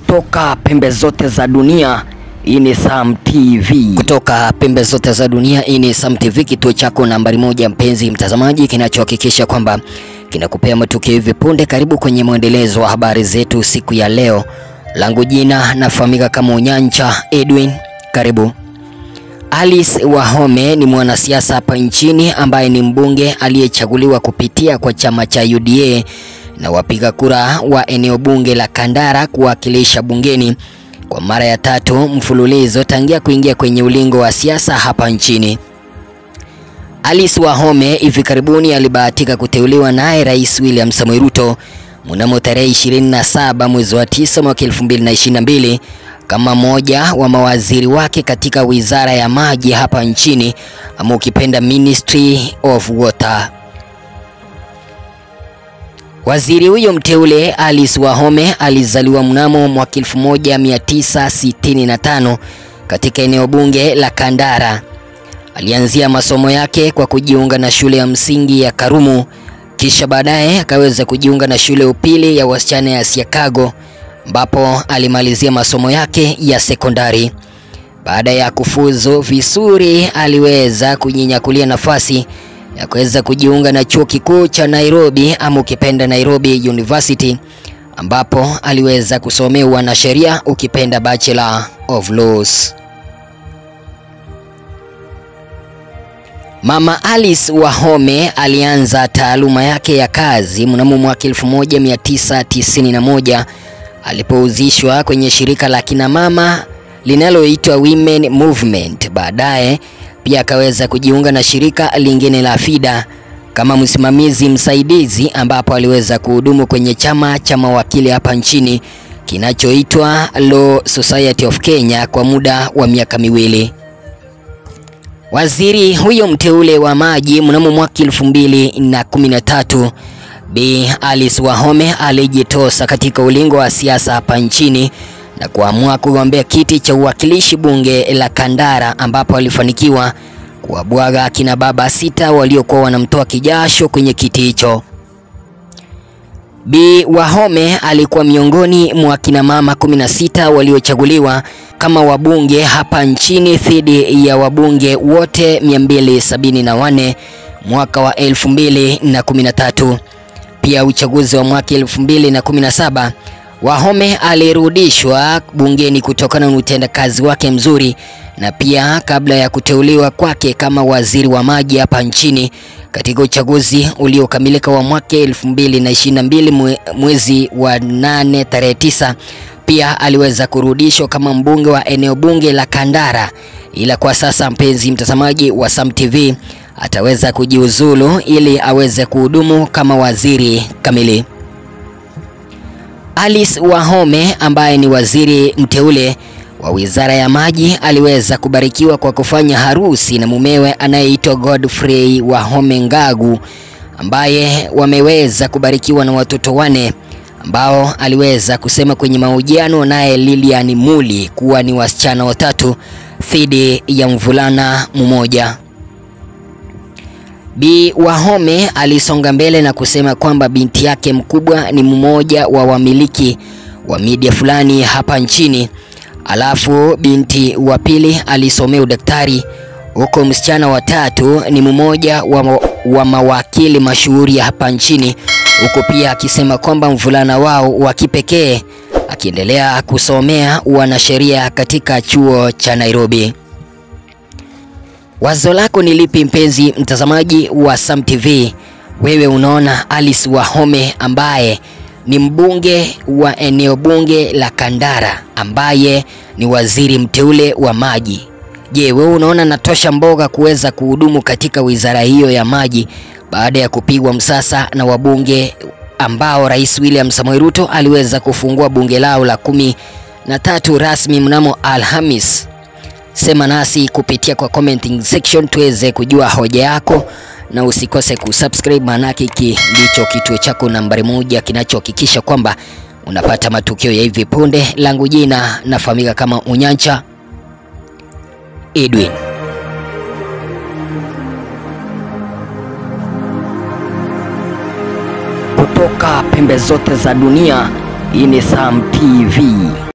kutoka pembe zote za dunia. Hii ni Sam TV. Kutoka pembe zote za dunia, hii ni Sam TV, kituo chako nambari moja, mpenzi mtazamaji, kinachohakikisha kwamba kinakupea matukio hivi punde. Karibu kwenye mwendelezo wa habari zetu siku ya leo. Langu jina nafahamika kama Unyancha Edwin. Karibu. Alice Wahome ni mwanasiasa hapa nchini ambaye ni mbunge aliyechaguliwa kupitia kwa chama cha UDA na wapiga kura wa eneo bunge la Kandara kuwakilisha bungeni kwa mara ya tatu mfululizo tangia kuingia kwenye ulingo wa siasa hapa nchini. Alice Wahome hivi karibuni alibahatika kuteuliwa naye Rais William Samoei Ruto mnamo tarehe 27 mwezi wa 9 mwaka 2022 kama mmoja wa mawaziri wake katika wizara ya maji hapa nchini ama ukipenda Ministry of Water. Waziri huyo mteule Alice Wahome alizaliwa mnamo mwaka 1965 katika eneo bunge la Kandara. Alianzia masomo yake kwa kujiunga na shule ya msingi ya Karumu, kisha baadaye akaweza kujiunga na shule upili ya wasichana ya Siakago ambapo alimalizia masomo yake ya sekondari. Baada ya kufuzu vizuri, aliweza kujinyakulia nafasi ya kuweza kujiunga na chuo kikuu cha Nairobi ama ukipenda Nairobi University ambapo aliweza kusomea wanasheria ukipenda Bachelor of Laws. Mama Alice Wahome alianza taaluma yake ya kazi mnamo mwaka 1991 alipohusishwa kwenye shirika la kina mama linaloitwa Women Movement. Baadaye pia akaweza kujiunga na shirika lingine la FIDA kama msimamizi msaidizi, ambapo aliweza kuhudumu kwenye chama cha mawakili hapa nchini kinachoitwa Law Society of Kenya kwa muda wa miaka miwili. Waziri huyo mteule wa maji mnamo mwaka elfu mbili na kumi na tatu Bi Alice Wahome alijitosa katika ulingo wa siasa hapa nchini na kuamua kugombea kiti cha uwakilishi bunge la Kandara ambapo alifanikiwa kuwabwaga akina baba sita waliokuwa wanamtoa kijasho kwenye kiti hicho. Bi Wahome alikuwa miongoni mwa kina mama 16 waliochaguliwa kama wabunge hapa nchini dhidi ya wabunge wote 274 mwaka wa 2013. Pia uchaguzi wa mwaka 2017 Wahome alirudishwa bungeni kutokana na utendakazi wake mzuri na pia kabla ya kuteuliwa kwake kama waziri wa maji hapa nchini katika uchaguzi uliokamilika wa mwaka 2022 mwezi wa 8 tarehe 9, pia aliweza kurudishwa kama mbunge wa eneo bunge la Kandara, ila kwa sasa, mpenzi mtazamaji wa Sam TV, ataweza kujiuzulu ili aweze kuhudumu kama waziri kamili. Alice Wahome ambaye ni waziri mteule wa Wizara ya Maji aliweza kubarikiwa kwa kufanya harusi na mumewe anayeitwa Godfrey Wahome Ngagu ambaye wameweza kubarikiwa na watoto wane ambao aliweza kusema kwenye mahojiano naye Lilian Muli kuwa ni wasichana watatu dhidi ya mvulana mmoja. Bi Wahome alisonga mbele na kusema kwamba binti yake mkubwa ni mmoja wa wamiliki wa media fulani hapa nchini, alafu binti wa pili alisomea udaktari, huko msichana wa tatu ni mmoja wa, wa mawakili mashuhuri hapa nchini, huku pia akisema kwamba mvulana wao wa kipekee akiendelea kusomea wanasheria katika chuo cha Nairobi. Wazo lako ni lipi mpenzi mtazamaji wa Sam TV? Wewe unaona Alice Wahome ambaye ni mbunge wa eneo bunge la Kandara ambaye ni waziri mteule wa maji. Je, wewe unaona natosha mboga kuweza kuhudumu katika wizara hiyo ya maji baada ya kupigwa msasa na wabunge ambao Rais William Samoei Ruto aliweza kufungua bunge lao la kumi na tatu rasmi mnamo Alhamis? Sema nasi kupitia kwa commenting section tuweze kujua hoja yako, na usikose kusubscribe, maanake hiki ndicho kituo chako nambari moja kinachohakikisha kwamba unapata matukio ya hivi punde. Langu jina nafahamika kama Unyancha Edwin. Kutoka pembe zote za dunia, hii ni Sam TV.